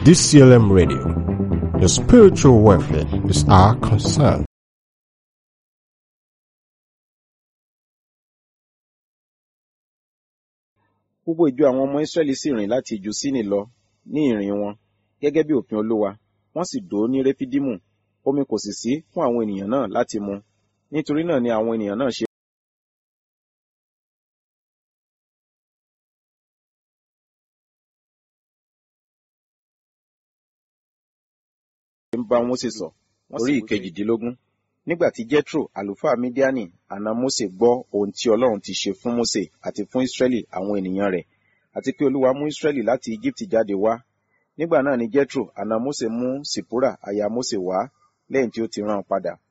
DCLM Radio. Your spiritual welfare is our concern. gbogbo ìjọ àwọn ọmọ israẹli sì rìn láti ìjù sínì lọ ní ìrìn wọn gẹ́gẹ́ bí òfin olúwa wọ́n sì dó ní réfídímù omi kò sì sí fún àwọn ènìyàn náà láti mu nítorí náà ni àwọn ènìyàn náà ṣe ń bá Mósè sọ orí ìkejìdínlógún nígbà tí jethro àlùfáà mídíánì àna Mósè gbọ́ ohun tí ọlọ́run ti ṣe fún Mósè àti fún israẹli àwọn ènìyàn rẹ̀ àti pé olúwa mú israẹli láti egypt jáde wá nígbà náà ni jethro àna Mósè mú sìpúrà aya Mósè wá lẹ́yìn tí ó ti rán an padà